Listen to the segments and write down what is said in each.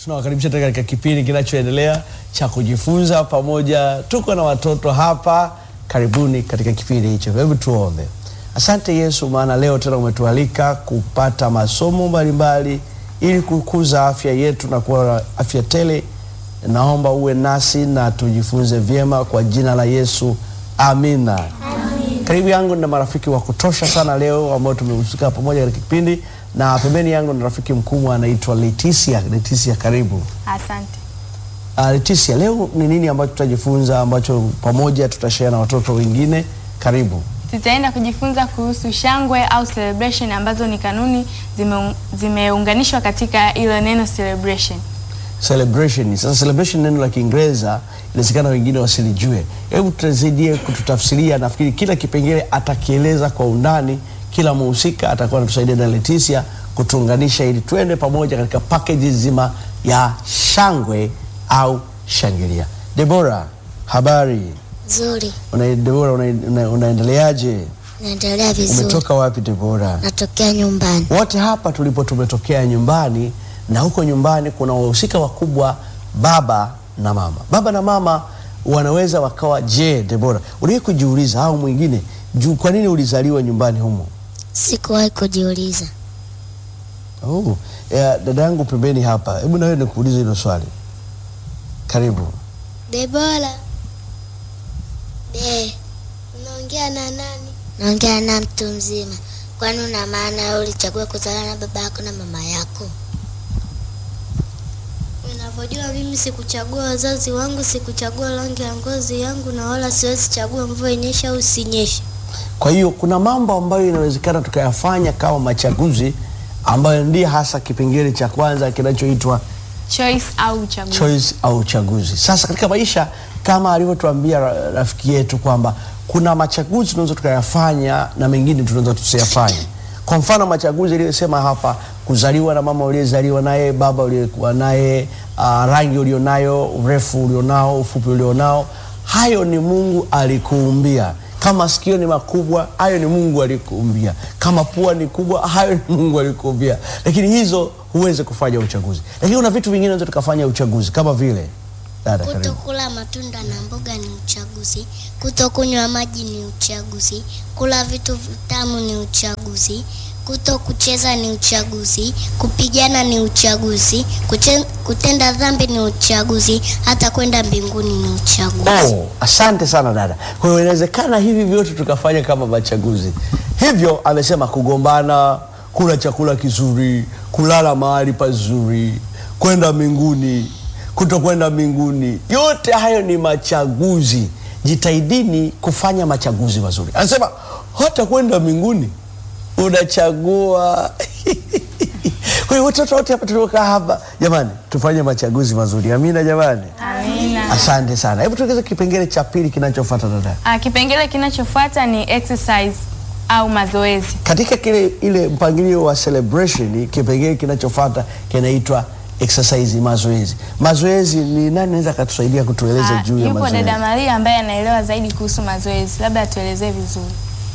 tunawakaribisha tena katika kipindi kinachoendelea cha kujifunza pamoja. Tuko na watoto hapa, karibuni katika kipindi hicho. Hebu tuombe. Asante Yesu, maana leo tena umetualika kupata masomo mbalimbali ili kukuza afya yetu na kuwa na afya tele. Naomba uwe nasi na tujifunze vyema kwa jina la Yesu, amina. Karibu yangu na marafiki wa kutosha sana leo ambao tumehusika pamoja katika kipindi, na pembeni yangu na rafiki mkubwa anaitwa Leticia. Leticia, karibu. Asante. Uh, Leticia, leo ni nini ambacho tutajifunza ambacho pamoja tutashare na watoto wengine? Karibu. Tutaenda kujifunza kuhusu shangwe au celebration ambazo ni kanuni zime- zimeunganishwa katika ile neno celebration. Celebration. Sasa celebration neno la Kiingereza inawezekana wengine wasilijue. Hebu tusaidie kututafsiria. Nafikiri kila kipengele atakieleza kwa undani, kila mhusika atakuwa anatusaidia na Leticia kutuunganisha ili tuende pamoja katika package nzima ya shangwe au shangilia. Debora, habari? Nzuri, Una, Debora una, una, unaendeleaje? naendelea vizuri. Umetoka wapi Debora? Natokea nyumbani. Wote hapa tulipo tumetokea nyumbani, na huko nyumbani kuna wahusika wakubwa, baba na mama. Baba na mama wanaweza wakawa, je, Debora, uliwahi kujiuliza au mwingine juu, kwa nini ulizaliwa nyumbani humo? Sikuwahi kujiuliza. Oh, ya, dada yangu pembeni hapa, hebu nawe nikuulize hilo swali. Karibu. Debora. Be, unaongea na nani? Naongea na mtu mzima. Kwani una maana wewe ulichagua kuzaliwa na baba yako na mama yako? Unavyojua mimi sikuchagua wazazi wangu, sikuchagua rangi ya ngozi yangu, na wala siwezi chagua mvua inyeshe au sinyeshe. Kwa hiyo kuna mambo ambayo inawezekana tukayafanya kama machaguzi, ambayo ndiye hasa kipengele cha kwanza kinachoitwa Choice au uchaguzi. choice au uchaguzi. Sasa katika maisha kama alivyotuambia ra- rafiki yetu kwamba kuna machaguzi tunaweza tukayafanya na mengine tunaweza tusiyafanye. Kwa mfano machaguzi aliyosema hapa, kuzaliwa na mama uliyezaliwa naye, baba uliyekuwa naye, uh, rangi ulionayo, urefu ulionao, ufupi ulionao, hayo ni Mungu alikuumbia. Kama sikio ni makubwa, hayo ni Mungu alikuumbia. Kama pua ni kubwa, hayo ni Mungu alikuumbia. Lakini hizo huwezi kufanya uchaguzi. Lakini kuna vitu vingine unaweza tukafanya uchaguzi kama vile dada, karibu. Kutokula matunda na mboga ni uchaguzi. Kutokunywa maji ni uchaguzi. Kula vitu vitamu ni uchaguzi. Kuto kucheza ni uchaguzi. Kupigana ni uchaguzi. Kuche, kutenda dhambi ni uchaguzi. Hata kwenda mbinguni ni uchaguzi. Oh, asante sana dada. Kwa hiyo inawezekana hivi vyote tukafanya kama machaguzi. Hivyo amesema kugombana, kula chakula kizuri, kulala mahali pazuri, kwenda mbinguni, kutokwenda mbinguni, yote hayo ni machaguzi. Jitahidini kufanya machaguzi mazuri. Anasema hata kwenda mbinguni unachagua. Kwa hiyo watoto wote hapa tuliokaa hapa, jamani, tufanye machaguzi mazuri. Amina jamani. Amina. Asante sana. Hebu tuongeze kipengele cha pili kinachofuata dada. Ah, kipengele kinachofuata ni exercise au mazoezi. Katika kile ile mpangilio wa celebration, kipengele kinachofuata kinaitwa exercise, mazoezi. Mazoezi ni nani anaweza akatusaidia kutueleza Ah, juu ya yupo mazoezi? dada Maria ambaye anaelewa zaidi kuhusu mazoezi, labda atuelezee vizuri.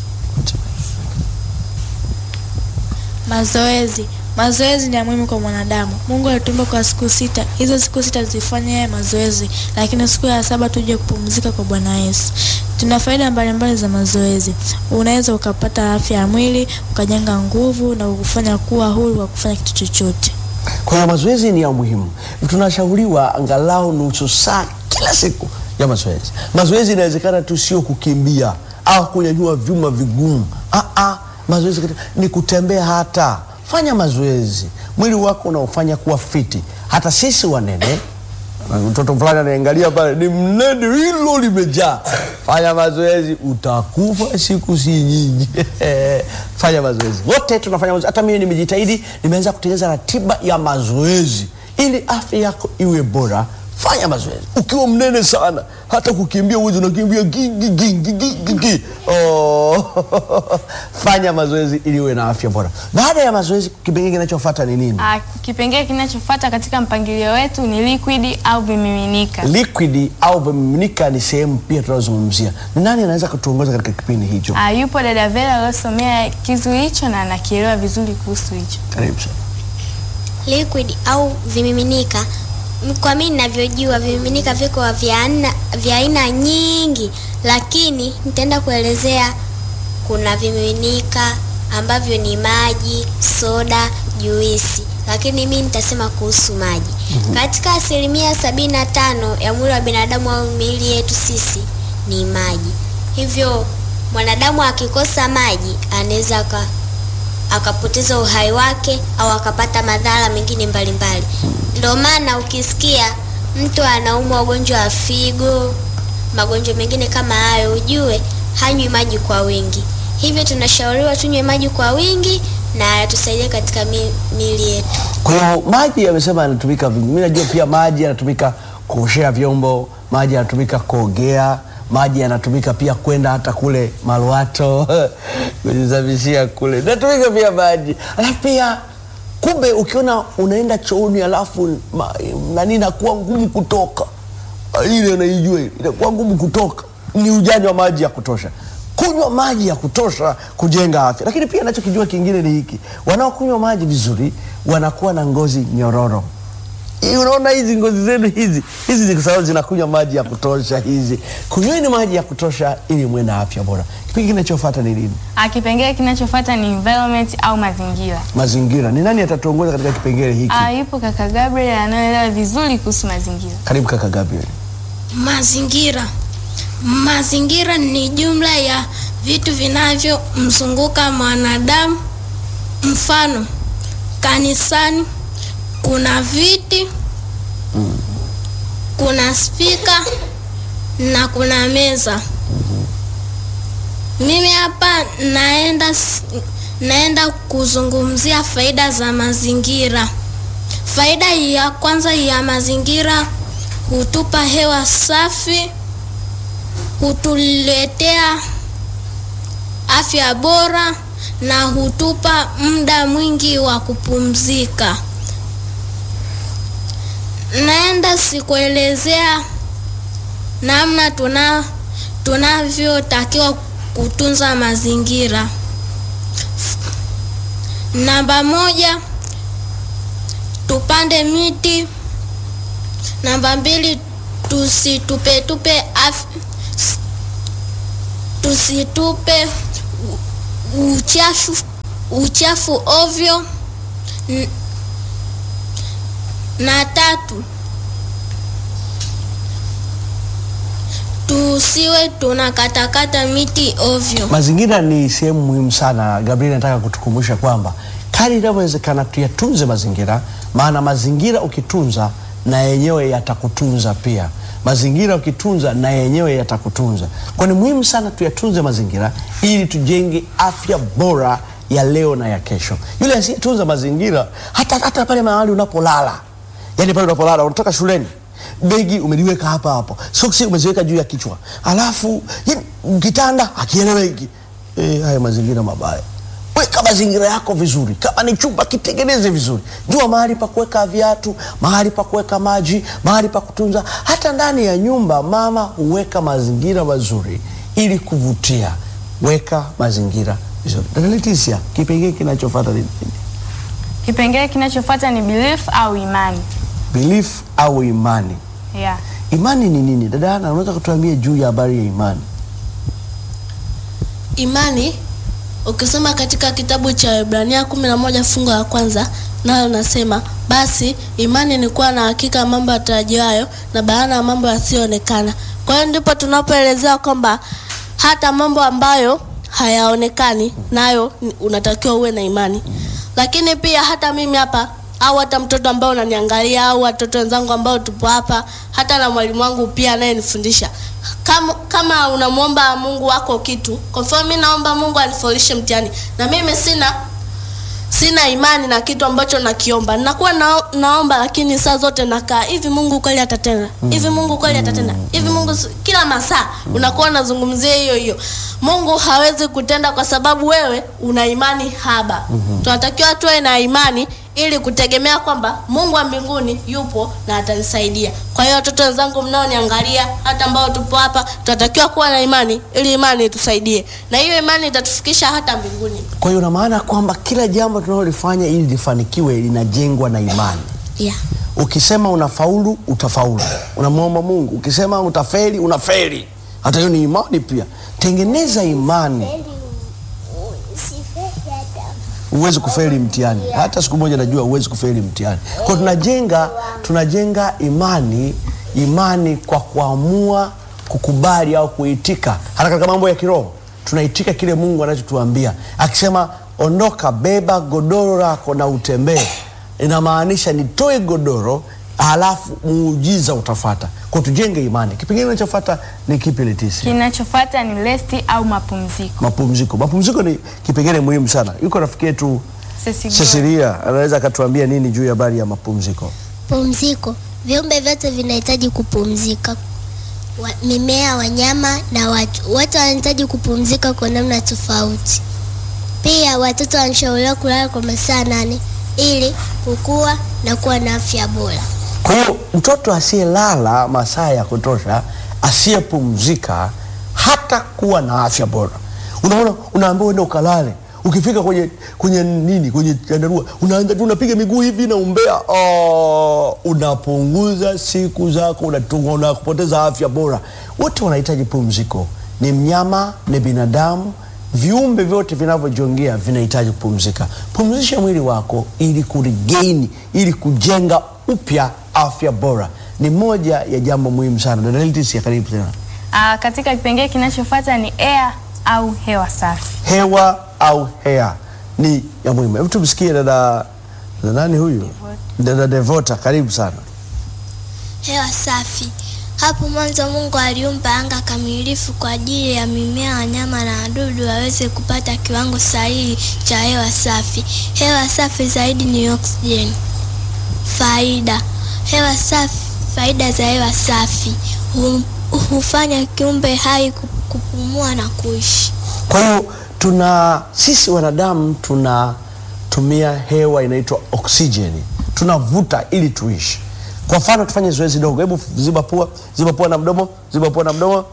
Mazoezi. Mazoezi ni ya muhimu kwa mwanadamu. Mungu alituumba kwa siku sita, hizo siku sita zifanye yeye mazoezi, lakini siku ya saba tuje kupumzika kwa Bwana Yesu. Tuna faida mbalimbali za mazoezi. Unaweza ukapata afya ya mwili, ukajenga nguvu na kukufanya kuwa huru wa kufanya kitu chochote. Kwa hiyo mazoezi ni ya muhimu. Tunashauriwa angalau nusu saa kila siku ya mazoezi. Mazoezi inawezekana tu sio kukimbia au kunyanyua vyuma vigumu. Ah, ah, mazoezi katika- ni kutembea. Hata fanya mazoezi, mwili wako unaofanya kuwa fiti. Hata sisi wanene mtoto fulani anaangalia pale ni mnene, hilo limejaa. Fanya mazoezi, utakufa siku si nyingi. Fanya mazoezi, wote tunafanya mazoezi. Hata mimi nimejitahidi, nimeanza kutengeneza ratiba ya mazoezi ili afya yako iwe bora. Fanya mazoezi. Ukiwa mnene sana, hata kukimbia uwezi, unakimbia gi, gi, gi, gi, gi, gi, gi. Oh. Fanya mazoezi ili uwe na afya bora. Baada ya mazoezi, kipengele kinachofuata ni nini? Ah, kipengele kinachofuata katika mpangilio wetu ni liquid au vimiminika. liquid au vimiminika ni sehemu pia tunazungumzia. Ni nani anaweza kutuongoza katika kipindi hicho? Ah, yupo dada Vera aliyosomea kizu hicho na anakielewa vizuri kuhusu hicho. Karibu sana. liquid au vimiminika, m- kwa mimi ninavyojua vimiminika viko vya aina vya aina nyingi, lakini nitaenda kuelezea kuna vimiminika ambavyo ni maji, soda, juisi, lakini mimi nitasema kuhusu maji. Katika asilimia sabini na tano ya mwili wa binadamu au miili yetu sisi ni maji, hivyo mwanadamu akikosa maji anaweza aka akapoteza uhai wake au akapata madhara mengine mbalimbali. Ndio maana ukisikia mtu anaumwa ugonjwa wa figo, magonjwa mengine kama hayo, ujue hanywi maji kwa wingi. Hivyo tunashauriwa tunywe maji kwa wingi na yatusaidie katika mi- miili yetu. Kwa hiyo maji yamesema yanatumika vingi. Mimi najua pia maji yanatumika kuoshea vyombo, maji yanatumika kuogea, maji yanatumika pia kwenda hata kule Malwato kujisafishia kule, natumika pia maji. Alafu pia kumbe, ukiona unaenda chooni alafu ma- nani inakuwa ngumu kutoka, ile unaijua ile, inakuwa ngumu kutoka, ni ujanja wa maji ya kutosha kunywa maji ya kutosha kujenga afya. Lakini pia nachokijua kingine ni hiki, wanaokunywa maji vizuri wanakuwa na ngozi nyororo. Hii Unaona hizi ngozi zenu hizi hizi ni kwa sababu zinakunywa maji ya kutosha. Hizi kunyweni maji ya kutosha ili muwe na afya bora. Kipindi kinachofuata ni nini? Ah, Kipengele kinachofuata ni environment au mazingira. Mazingira. Ni nani atatuongoza katika kipengele hiki? Ah, yupo kaka Gabriel anayeelewa vizuri kuhusu mazingira. Karibu kaka Gabriel. Mazingira. Mazingira ni jumla ya vitu vinavyomzunguka mwanadamu. Mfano, kanisani kuna viti, kuna spika na kuna meza. Mimi hapa naenda s- naenda kuzungumzia faida za mazingira. Faida ya kwanza ya mazingira hutupa hewa safi, hutuletea afya bora na hutupa muda mwingi wa kupumzika. Naenda sikuelezea namna tuna tunavyotakiwa kutunza mazingira. Namba moja, tupande miti. Namba mbili, tusitupetupe af, tusitupe u- uchafu uchafu ovyo. N- Na tatu, tusiwe tunakatakata miti ovyo. Mazingira ni sehemu muhimu sana. Gabriel nataka kutukumbusha kwamba kadri inavyowezekana tuyatunze mazingira, maana mazingira ukitunza na yenyewe yatakutunza pia. Mazingira ukitunza na yenyewe yatakutunza. Kwa ni muhimu sana tuyatunze mazingira ili tujenge afya bora ya leo na ya kesho. Yule asiyetunza mazingira, hata, hata pale mahali unapolala, yani pale unapolala, unatoka shuleni begi umeliweka hapa hapo, soksi umeziweka juu ya kichwa, alafu yani, kitanda hakieleweki. E, haya mazingira mabaya. Weka mazingira yako vizuri. Kama ni chumba kitengeneze vizuri, jua mahali pa kuweka viatu, mahali pa kuweka maji, mahali pa kutunza. Hata ndani ya nyumba mama huweka mazingira mazuri ili kuvutia. Weka mazingira vizuri. Dada Leticia, kipengee kinachofuata ni nini? Kipengele kinachofuata ni belief au imani. Belief au imani. Yeah. Imani ni nini? Dada Ana, unaweza kutuambia juu ya habari ya imani? Imani ukisoma katika kitabu cha Ibrania kumi na moja fungu la kwanza nayo nasema basi imani ni kuwa na hakika ya mambo yatarajiwayo na bayana ya mambo yasiyoonekana. Kwa hiyo ndipo tunapoelezea kwamba hata mambo ambayo hayaonekani nayo ni- unatakiwa uwe na imani. Lakini pia hata mimi hapa au hata mtoto ambao unaniangalia au watoto wenzangu ambao tupo hapa, hata na mwalimu wangu pia anayenifundisha kama, kama unamwomba Mungu wako kitu, kwa mfano mimi naomba Mungu anifaulu mtihani na mimi sina sina imani na kitu ambacho nakiomba, nakuwa na, naomba lakini saa zote nakaa hivi, Mungu kweli atatenda hivi, Mungu kweli atatenda hivi, Mungu si- kila masaa unakuwa unazungumzia hiyo hiyo. Mungu hawezi kutenda kwa sababu wewe una imani haba. Tunatakiwa tuwe na imani ili kutegemea kwamba Mungu wa mbinguni yupo na atanisaidia. Kwa hiyo watoto wenzangu mnaoniangalia, hata ambao tupo hapa, tunatakiwa kuwa na imani ili imani itusaidie, na hiyo imani itatufikisha hata mbinguni. Kwa hiyo una maana kwamba kila jambo tunalolifanya ili lifanikiwe linajengwa na imani. Yeah. Ukisema unafaulu utafaulu, unamwomba Mungu. Ukisema utafeli unafeli, hata hiyo ni imani pia. Tengeneza imani, huwezi kufeli mtihani hata siku moja. Najua huwezi kufeli mtihani. Kwa hiyo tunajenga, tunajenga imani, imani kwa kuamua kukubali au kuitika. Hata katika mambo ya kiroho tunaitika kile Mungu anachotuambia akisema, ondoka, beba godoro lako na utembee inamaanisha nitoe godoro halafu muujiza utafata. Kwa tujenge imani. Kipengele kinachofuata ni kipi Letisi? Kinachofuata ni resti au mapumziko. Mapumziko. Mapumziko ni kipengele muhimu sana. Yuko rafiki yetu Ceci Glory. Cecilia, anaweza akatuambia nini juu ya habari ya mapumziko? Pumziko. Viumbe vyote vinahitaji kupumzika. Wa, mimea, wanyama na watu wote wanahitaji kupumzika kwa namna tofauti. Pia watoto wanashauriwa kulala kwa masaa nane ili kukua na kuwa na afya bora. Kwa hiyo mtoto asiyelala masaa ya kutosha, asiyepumzika, hata kuwa na afya bora. Unaona, unaambiwa uende ukalale, ukifika kwenye kwenye nini, kwenye chandarua, unaanza tu unapiga miguu hivi na umbea. Oh, unapunguza siku zako, unatunga, unapoteza afya bora. Wote wanahitaji pumziko, ni mnyama, ni binadamu viumbe vyote vinavyojongea vinahitaji kupumzika. Pumzisha mwili wako ili kuregain, ili kujenga upya afya bora. Ni moja ya jambo muhimu sana. Dada Letisia, karibu tena. Ah, katika kipengele kinachofuata ni air au hewa safi. Hewa au hea ni ya muhimu. Hebu tumsikie dada dada nani huyu? Dada Devota, karibu sana. Hewa safi. Hapo mwanzo Mungu aliumba anga kamilifu kwa ajili ya mimea, wanyama na wadudu waweze kupata kiwango sahihi cha hewa safi. Hewa safi zaidi ni oksijeni. Faida. Hewa safi, faida za hewa safi Hu- hufanya kiumbe hai ku- kupumua na kuishi. Kwa hiyo tuna sisi wanadamu tunatumia hewa inaitwa oksijeni, tunavuta ili tuishi. Kwa mfano tufanye zoezi dogo, hebu ziba pua, ziba pua na mdomo, ziba pua na mdomo.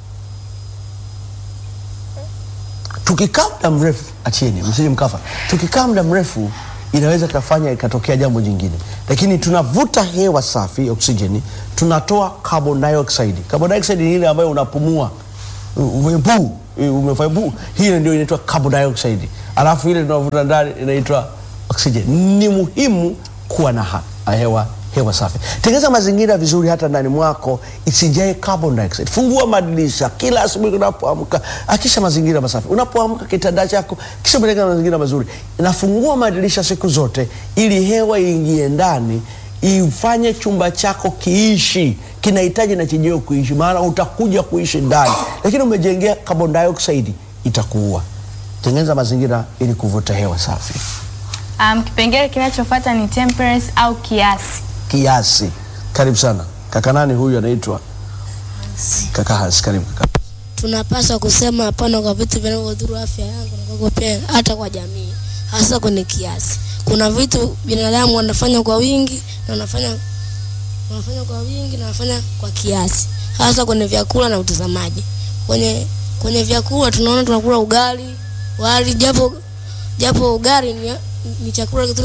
Tukikaa muda mrefu, achieni msije mkafa. Tukikaa muda mrefu inaweza kafanya ikatokea jambo jingine, lakini tunavuta hewa safi oksijeni, tunatoa carbon dioxide. Carbon dioxide ni ile ambayo unapumua umepuu umefanya puu, hiyo ndio inaitwa carbon dioxide, alafu ile tunavuta ndani inaitwa oxygen. Ni muhimu kuwa na ha- hewa hewa safi. Tengeneza mazingira vizuri hata ndani mwako isijae carbon dioxide. Fungua madirisha kila asubuhi unapoamka, akisha mazingira masafi. Unapoamka kitanda chako kisha peleka mazingira mazuri, nafungua madirisha siku zote ili hewa iingie ndani ifanye chumba chako kiishi. Kinahitaji na chenyewe kuishi, maana utakuja kuishi ndani, lakini umejengea carbon dioxide itakuua. Tengeneza mazingira ili kuvuta hewa safi. Um, kipengele kinachofuata ni temperance au kiasi. Kiasi. Karibu sana kaka. Nani huyu anaitwa kaka Hans? Karibu kaka. tunapaswa kusema hapana kwa vitu vinavyodhuru afya yangu na kwako pia, hata kwa jamii, hasa kwenye kiasi. Kuna vitu binadamu wanafanya kwa wingi na wanafanya wanafanya kwa wingi na wanafanya kwa kiasi, hasa kwenye vyakula na utazamaji. Kwenye kwenye vyakula tunaona tunakula ugali, wali, japo japo ugali ni, ni chakula kizuri